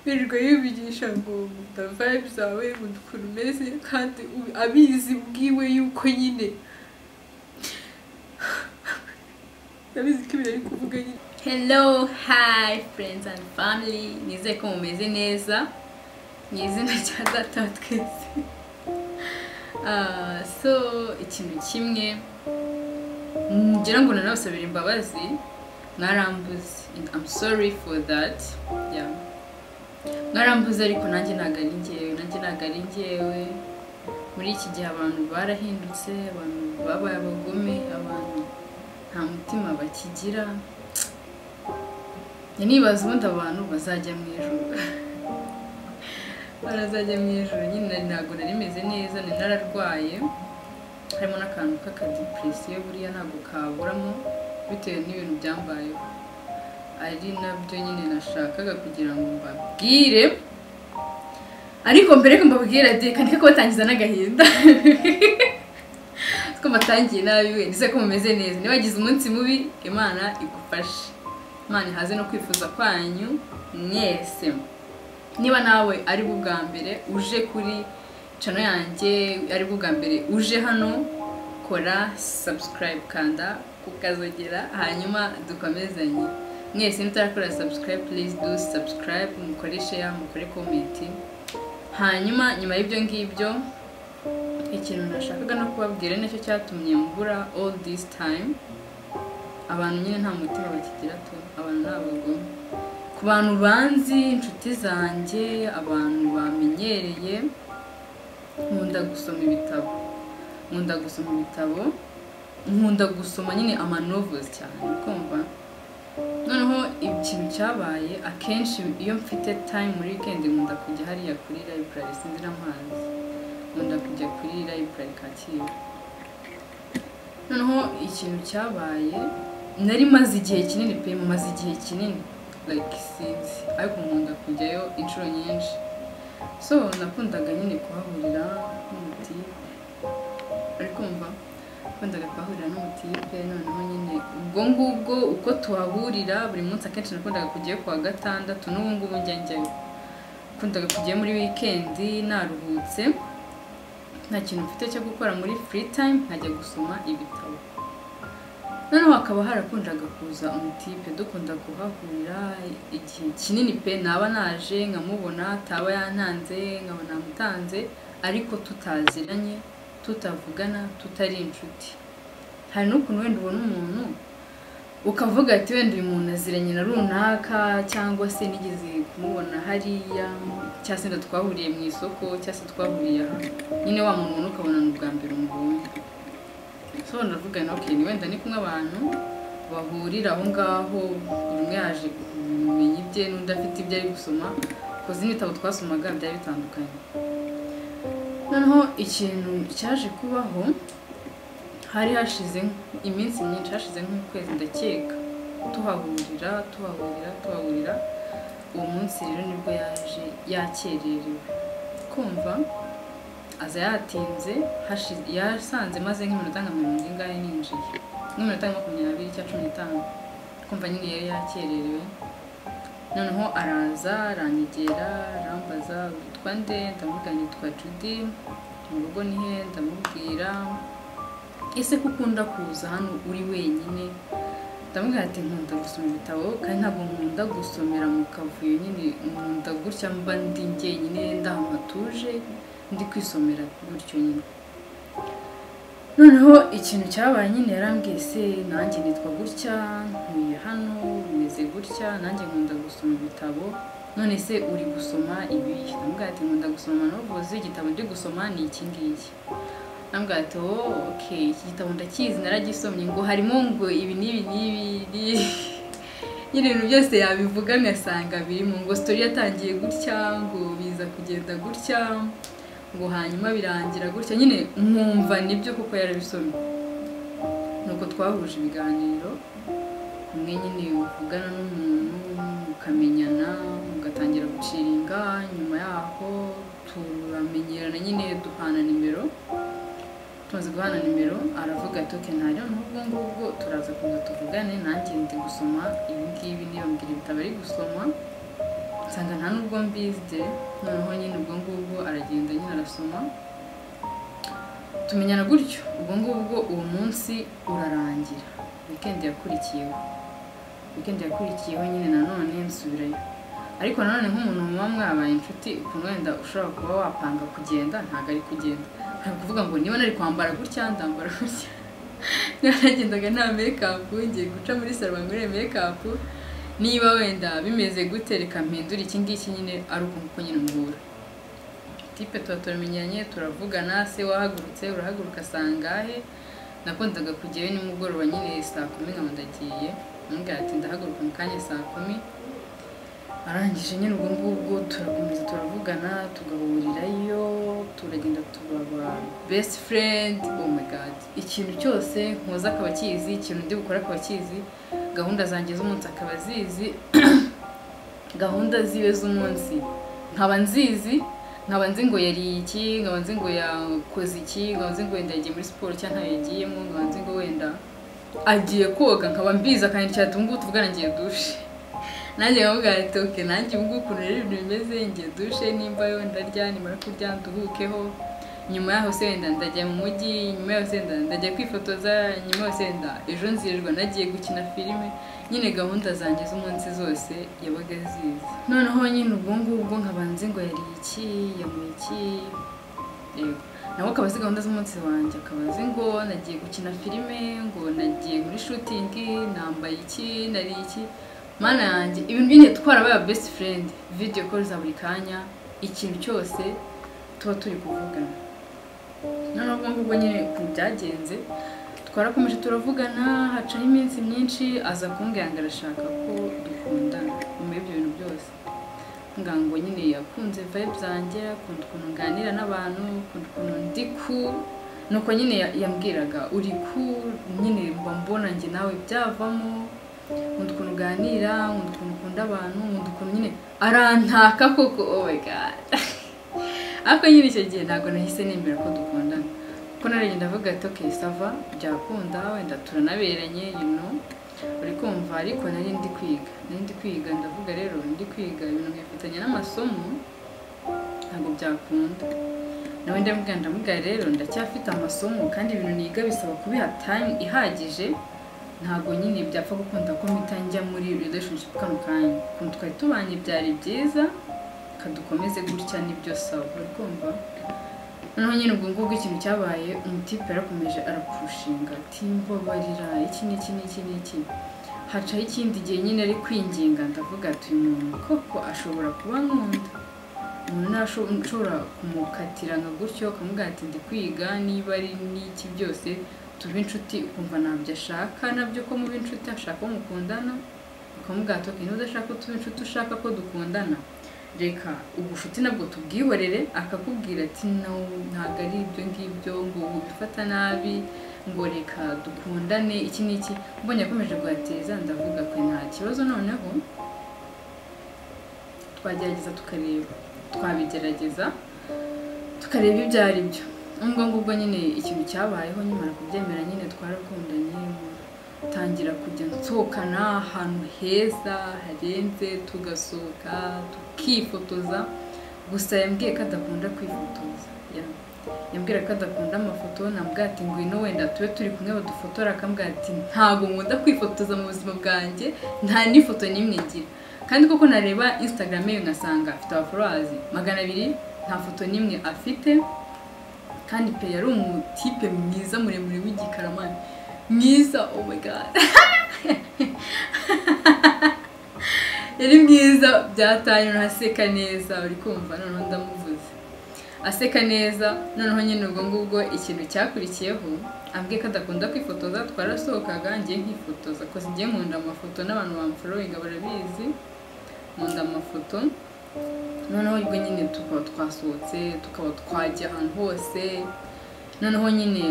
birirwa yibigisha ngo dava zawe ngo ukuntu umeze kandi u- abizi ubwiwe yuko nyine ndabizi ko ibintu ari kuvuga nyine hello hi friends and family nizeye ko mumeze neza mu izina rya data wa twese Ah, so ikintu kimwe ngira ngo nanabasabira imbabazi mwarambuze And I'm sorry for that yeah. mwarambuze ariko nanjye ntabwo ari ngewe nanjye ntabwo ari ngewe muri iki gihe abantu barahindutse abantu babaye abagome abantu nta mutima bakigira Njya nibaza ubundi abantu bazajya mu ijoro barazajya mu ijoro nyine nari ntabwo nari meze neza nari nararwaye harimo n'akantu k'akadepresiyo buriya ntabwo kaburamo bitewe n'ibintu byambayeho ari nabyo nyine nashakaga kugira ngo mbabwire ariko mbere yuko mbabwira reka ndeke kubatangiza n'agahinda ko mbatangiye nabi we ndetse ko mumeze neza niba wagize umunsi mubi imana igufashe imana ihaze no kwifuza kwanyu mwese niba nawe ari bwo bwa mbere uje kuri cano yanjye ari bwo bwa mbere uje hano kora subscribe kanda kukazogera hanyuma dukomezanye mwese mutarakora subscribe please do subscribe mukore share mukore comment hanyuma nyuma y'ibyo ngibyo ikintu nashakaga no kubabwira nicyo cyatumye mbura all this time abantu nyine nta mutima bakigira tu abantu ni abagome ku bantu banzi inshuti zanjye abantu bamenyereye nkunda gusoma ibitabo nkunda gusoma ibitabo nkunda gusoma nyine amanovozi cyane kumva noneho ikintu cyabaye akenshi iyo mfite time muri weekend nkunda kujya hariya kuri library sinzi n'amazi nkunda kujya kuri library kacyiru noneho ikintu cyabaye nari maze igihe kinini pe maze igihe kinini like sinzi ariko nkunda kujyayo inshuro nyinshi so nakundaga nyine kuhahurira n'umutipe ariko mva nakundaga kuhahurira n'umutipe noneho nyine ubwo ngubwo uko tuhahurira buri munsi akenshi nakundaga kujyayo kuwa gatandatu n'ubu ngubu njya njyayo nakundaga kujyayo muri wikendi naruhutse nta kintu mfite cyo gukora muri free time nkajya gusoma ibitabo noneho hakaba harakundaga kuza umutipe dukunda kuhahurira igihe kinini pe naba naje nkamubona taba yantanze nkaba namutanze ariko tutaziranye tutavugana tutari inshuti hari n'ukuntu wenda ubona umuntu ukavuga ati wenda uyu muntu aziranye na runaka cyangwa se nigeze kumubona hariya cyangwa se wenda twahuriye mu isoko cyangwa se twahuriye aha nyine wa muntu ubona ukabona ni ubwa mbere umubonye so ndavuga na okay ni wenda ni kumwe abantu bahurira aho ngaho buri umwe yaje kumenya ibye n'undi afite ibyo ari gusoma kuko n'ibitabo twasomaga byari bitandukanye noneho ikintu cyaje kubaho hari hashize iminsi myinshi hashize nk'ukwezi ndakeka tuhahurira tuhahurira tuhahurira uwo munsi rero nibwo yaje yakererewe kumva aza yatinze hashize- yasanze maze nk'iminota nka mirongo ingahe ninjiye nk'iminota nka makumyabiri cyangwa cumi n'itanu kumva nyine yari yakererewe noneho araza aranyegera arambaza witwa nde ndamubwira nitwa judy mu rugo ni he ndamubwira ese ko ukunda kuza hano uri wenyine ndamubwira ati nkunda gusoma ibitabo kandi ntabwo nkunda gusomera mu kavuyo nyine nkunda gutya mba ndi njyenyine ndahantu hatuje ndi kwisomera gutyo nyine noneho ikintu cyabaye nyine yarambwiye se nanjye nitwa gutya ntuye hano umeze gutya nanjye nkunda gusoma ibitabo none se uri gusoma ibi ndamubwira ati nkunda gusoma novuzi igitabo ndi gusoma ni iki ngiki ndamubwira ati oh ok iki gitabo ndakizi naragisomye ngo harimo ngo ibi n'ibi n'ibi n'ibi." nyine ibintu byose yabivuga ngasanga birimo ngo sitori yatangiye gutya ngo biza kugenda gutya ngo hanyuma birangira gutya nyine nkumva nibyo kuko yarabisomye nuko twahuje ibiganiro umwe nyine uvugana n'umuntu mukamenyana mugatangira guciringa nyuma yaho turamenyerana nyine duhana nimero tumaze guhana nimero aravuga ati oke nta rero n'ubwo ngubwo turaza kuza tuvugane nanjye ndi gusoma ibi ngibi niba mbwira ibitabo ari gusoma nsanga nta nubwo mbizi noneho nyine ubwo ngubwo aragenda nyine arasoma tumenyana gutyo ubwo ngubwo uwo munsi urarangira wikendi yakurikiyeho wikendi yakurikiyeho nyine nanone nsubirayo ariko nanone nk'umuntu muba mwabaye inshuti ukuntu wenda ushobora kuba wapanga kugenda ntabwo ari kugenda ntabwo kuvuga ngo niba nari kwambara gutya ndambara gutya niba nagendaga nta mekapu ngiye guca muri salo ngurire mekapu niba wenda bimeze gute reka mpindura iki ngiki nyine ari uko nyine mbura tipe tuba turamenyanye turavugana se wahagurutse urahaguruka sangahe nakundaga kujyayo nimugoroba nyine saa kumi nkaba ndagiye umbwira ati ndahaguruka mu kanya saa kumi arangije nyine ubwo ngubwo turakomeza turavugana tugahurirayo turagenda turaba best friend oh my god ikintu cyose nkuza akaba akizi ikintu undi bukora akaba akizi gahunda zanjye z'umunsi akaba azizi gahunda ziwe z'umunsi nkaba nzizi nkaba nzi ngo yariye iki nkaba nzi ngo yakoze iki nkaba nzi ngo wenda yagiye muri siporo cyangwa ntayo yagiyemo nkaba nzi ngo wenda agiye koga nkaba mbizi akanyandikira ati ngubu tuvugana ngiye dushe nanjye nkavuga ati oke nanjye ubu ngubu ukuntu rero ibintu bimeze ngiye dushe nimba wenda ndya nimara kurya nduhukeho nyuma yaho se wenda ndajya mu mujyi nyuma yaho se wenda ndajya kwifotoza nyuma yaho se wenda ejo nzirirwa nagiye gukina filime nyine gahunda zanjye z'umunsi zose yabaga azizi noneho nyine ubwo ngubwo nkaba nzi ngo yariye iki yamuye iki yego nawe akaba azi gahunda z'umunsi wanjye akaba azi ngo nagiye gukina filime ngo nagiye muri shutingi nambaye iki nariye iki mana yanjye ibintu byinshi twarabaye best friend video call za buri kanya ikintu cyose tuba turi kuvugana noneho ubwo ngubwo nyine ukuntu byagenze twarakomeje turavugana hacaho iminsi myinshi aza kumbwira ngo arashaka ko dukundana nyuma y'ibyo bintu byose ngira ngo nyine yakunze vibe zanjye akunda ukuntu nganira n'abantu akunda ukuntu ndi ku nuko nyine ya- yambwiraga uri ku nyine mba mbona njye nawe byavamo nkunda ukuntu uganira nkunda ukuntu ukunda abantu nkunda ukuntu nyine arantaka koko oh my god ariko nyine icyo gihe ntabwo nahise nemera ko dukundana kuko narengera ndavuga ati okay sava byakunda wenda turanaberanye you know uri kumva ariko nari ndi kwiga nari ndi kwiga ndavuga rero ndi kwiga ibintu nkifitanye n'amasomo ntabwo byakunda nawe ndamubwira ndamubwira rero ndacyafite amasomo kandi ibintu niga bisaba kubiha time ihagije ntabwo nyine byapfa gukunda ko mpita njya muri relationship kano kanya ukuntu twari tubanye byari byiza kadukomeze gutya nibyo sawa uri kumva noneho nyine ubwo ngubwo ikintu cyabaye umutipe yarakomeje arapfushinga ati mbabarira iki n'iki n'iki n'iki hacaho ikindi gihe nyine ari kwinginga ndavuga ati uyu muntu koko ashobora kuba nkunda umuntu nashobora kumukatira nka gutyo ukamubwira ati ndi kwiga niba ari n'iki byose tuba inshuti ukumva ntabyo ashaka nabyo ko muba inshuti ashaka ko mukundana ukamubwira ati niba udashaka ko tuba inshuti ushaka ko dukundana reka ubushuti nabwo tubwihorere akakubwira ati no ntabwo ari ibyo ngibyo ngo ubifata nabi ngo reka dukundane iki n'iki mbonye akomeje kuhateza ndavuga ko nta kibazo noneho twagerageza tukareba twabigerageza tukareba ibyo ari byo ubwo ngubwo nyine ikintu cyabayeho nyimara kubyemera nyine twarakundanye tangira kujya nsohokana ahantu heza harenze tugasohoka tukifotoza gusa yambwiye ko adakunda kwifotoza ya- yambwira ko adakunda amafoto nambwira ati ngwino wenda tube turi kumwe badufotora akambwira ati ntabwo nkunda kwifotoza mu buzima bwanjye nta n'ifoto n'imwe ngira kandi koko nareba instagram ye ngasanga afite abaforowazi magana abiri nta foto n'imwe afite kandi pe yari umutipe mwiza muremure w'igikaramani mwiza oh my god yari mwiza byataye aseka neza uri kumva noneho ndamuvuze aseka neza noneho nyine ubwo ngubwo ikintu cyakurikiyeho ambwiye ko adakunda kwifotoza twarasohokaga ngiye nkifotoza koze ngiye nkunda amafoto n'abantu bamforowinga barabizi nkunda amafoto noneho ubwo nyine tukaba twasohotse tukaba twajya ahantu hose noneho nyine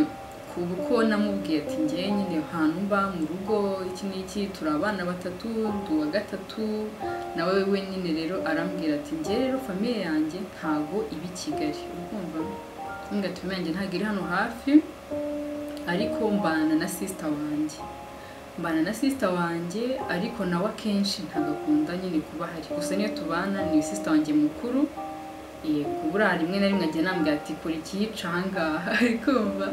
ku uko namubwiye ati ngewe nyine ahantu mba mu rugo iki n'iki turi abana batatu ndi uwa gatatu nawe we nyine rero arambwira ati ngewe rero famiye yanjye ntago iba i kigali urumva ntunga famiye yanjye ntago iri hano hafi ariko mbana na sisita wanjye mbana na sisita wanjye ariko nawe akenshi ntabwo akunda nyine kuba ahari gusa niyo tubana ni sisita wanjye mukuru yego buriya rimwe na rimwe ajya anambwira ati kora ikiyica ahangaha kumva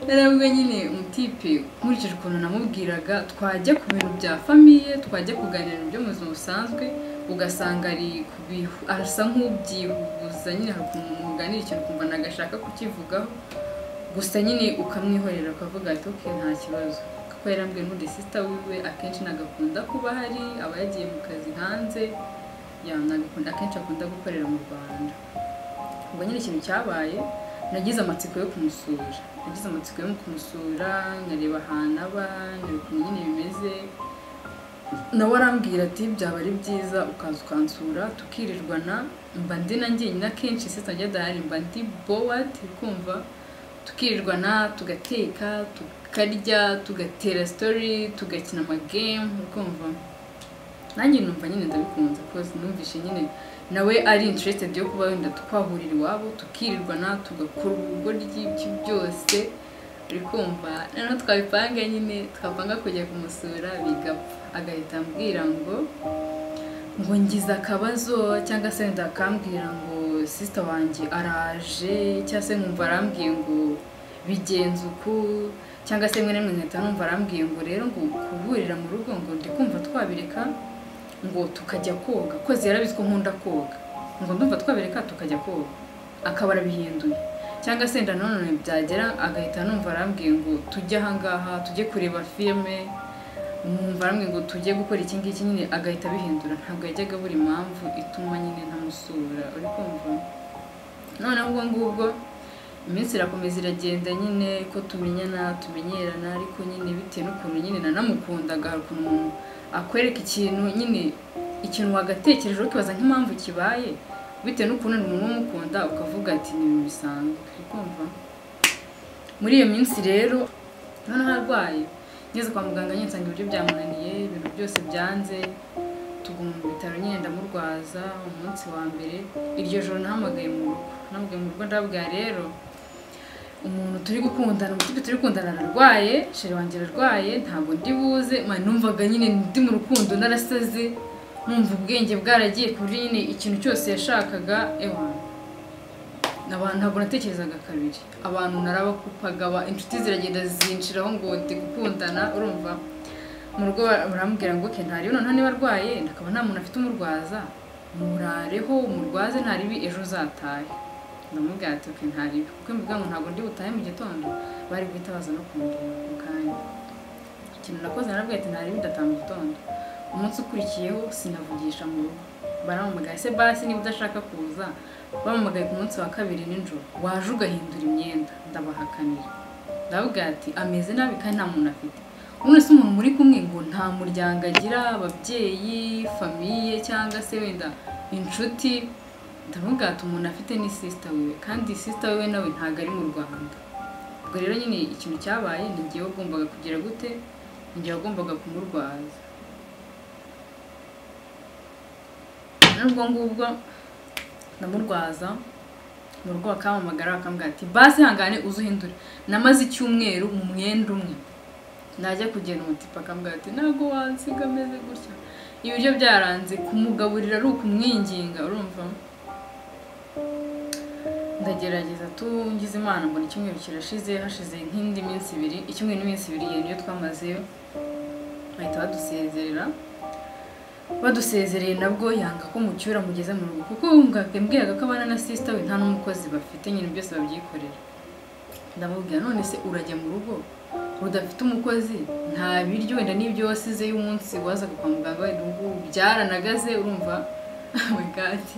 narabwo nyine umutipe nkurikije ukuntu namubwiraga twajya ku bintu bya famiye twajya kuganira mu by'ubuzima busanzwe ugasanga ari kubihu asa nk'ubyihuza nyine hari ukuntu muganira ikintu ukumva nagashaka kukivugaho gusa nyine ukamwihorera ukavuga ati oke nta kibazo kuko yarambwiye n'undi sisita wiwe akenshi ntabwo akunda kuba ahari aba yagiye mu kazi hanze yanabikunda akenshi akunda gukorera mu rwanda ubwo nyine ikintu cyabaye nagize amatsiko yo kumusura nagize amatsiko yo kumusura nkareba ahantu aba nkareba ukuntu nyine bimeze nawe arambwira ati byaba ari byiza ukaza ukansura tukirirwana mba ndi na njyenyine akenshi sisita njya adahari mba ndi bowati kumva tukirirwana tugateka tukarya tugatera sitori tugakina amagemu ukumva nanjye numva nyine ndabikunze rwose numvishe nyine nawe ari interested yo kuba wenda twahurira iwabo tukirirwana tugakora urugo ry'ibyo byose uri kumva noneho twabipanga nyine twapanga kujya kumusura bigapfa agahita ambwira ngo ngo ngize akabazo cyangwa se wenda akambwira ngo sisita wanjye araje cyangwa se nkumva arambwiye ngo bigenze uku cyangwa se rimwe na rimwe nkahita numva arambwiye ngo rero ngo kuburira mu rugo ngo ndi kumva twabireka ngo tukajya koga kozi yarabizi ko nkunda koga ngo ndumva twabireka tukajya koga akaba arabihinduye cyangwa se nda none byagera agahita numva arambwiye ngo tujye ahangaha tujye kureba filime numva arambwiye ngo tujye gukora iki ngiki nyine agahita abihindura ntabwo yajyaga buri mpamvu ituma nyine ntamusura uri kumva noneho ubwo ngubwo iminsi irakomeza iragenda nyine ko tumenyana tumenyerana ariko nyine bitewe n'ukuntu nyine nanamukundaga hari ukuntu umuntu akwereka ikintu nyine ikintu wagatekereje ukibaza nk'impamvu kibaye bitewe n'ukuntu ni umuntu umukunda ukavuga ati ni ibintu bisanzwe uri kumva muri iyo minsi rero noneho arwaye ngeze kwa muganga nyine nsanga ibiryo byamunaniye ibintu byose byanze tuguma mu bitaro nyine ndamurwaza umunsi wa mbere iryo joro nahamagaye mu rugo nahamagaye mu rugo ndabwira rero umuntu turi gukundana umutima turi gukundana ararwaye sheri wanjye ararwaye ntabwo ndi buze numvaga nyine ndi mu rukundo narasaze numva ubwenge bwaragiye ku buryo nyine ikintu cyose yashakaga ewa abantu ntabwo natekerezaga kabiri abantu narabakupaga inshuti ziragenda zinshiraho ngo ndi gukundana urumva mu rugo barambwira ngo ke ntari noneho niba arwaye ndakaba nta muntu afite umurwaza murareho umurwaze ntaribi ejo uzatahe ndamubwira ati oke ntaribi kuko mbivuga ngo ntabwo ndi butahe mu gitondo bari guhita baza no kumureba ako kanya ikintu nakoze narabwira ati ntaribi ndataha mu gitondo umunsi ukurikiyeho sinavugisha mu rugo baramuhamagaye se basi niba udashaka kuza bamuhamagaye ku munsi wa kabiri nijoro waje ugahindura imyenda ndabahakanira ndabwira ati ameze nabi kandi nta muntu afite ubu se umuntu muri kumwe ngo nta muryango agira ababyeyi famiye cyangwa se wenda inshuti ndavuga ati umuntu afite ni sisita wiwe kandi sisita wiwe nawe ntabwo ari mu rwanda ubwo rero nyine ikintu cyabaye ni ngewe ugombaga kugira gute ni ngewe ugombaga kumurwaza n'ubwo ngubwo ndamurwaza mu rugo bakampamagara bakambwira ati basi hangane uzuhindure namaze icyumweru mu mwenda umwe najya kugenda umutipa akambwira ati ntabwo wansiga ameze gutya ibiryo byaranze kumugaburira ari ukumwinginga urumva ndagerageza tungize imana mbona icyumweru kirashize hashize nk'indi minsi ibiri icyumweru n'iminsi ibiri iyo niyo twamazeyo bahita badusezerera badusezereye nabwo yanga ko mucyura mugeze mu rugo kuko mbwiraga ko abana na sisita we nta n'umukozi bafite nyine byose babyikorera ndamubwira none se urajya mu rugo udafite umukozi nta biryo wenda n'ibyo wasize y'umunsi wazaga kwa muganga wenda ubu byaranagaze urumva wegati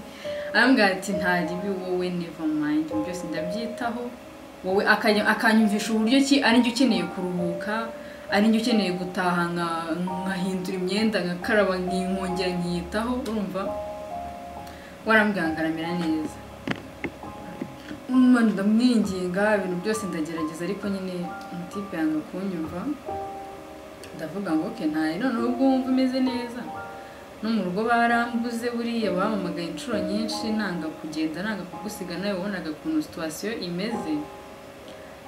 arambwira ati ntaribi wowe neva mayindi byose ndabyitaho wowe akanyumvisha uburyo ki arinjye ukeneye kuruhuka arinjye ukeneye gutaha nkahindura imyenda nkakaraba nkongera nkiyitaho urumva warambwira ngo aramera neza ndamwinginga ibintu byose ndagerageza ariko nyine umutipe yanga kunyumva ndavuga ngo ke ntayo noneho ubwo wumva umeze neza no mu rugo barambuze buriya bamamagaye inshuro nyinshi nanga kugenda nanga kugusiga nawe wabonaga ukuntu situwasiyo imeze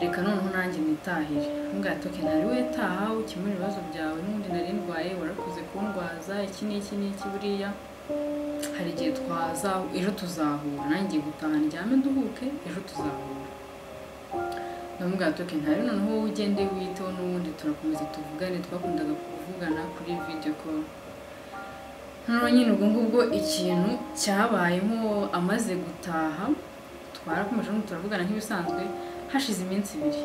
reka noneho nanjye nitahire mbwa toke ntari wetaha ukemura ibibazo byawe n'ubundi nari ndwaye warakoze kundwaza iki n'iki n'iki buriya hari igihe twaza ejo tuzahura nanjye gutaha ndyame duhuke ejo tuzahura ndamubwira toke ntari noneho wowe ugende witeho n'ubundi turakomeza tuvugane twakundaga kuvugana kuri video call noneho nyine ubwo ngubwo ikintu cyabayemo amaze gutaha twarakomeje n'ubu turavugana nk'ibisanzwe hashize iminsi ibiri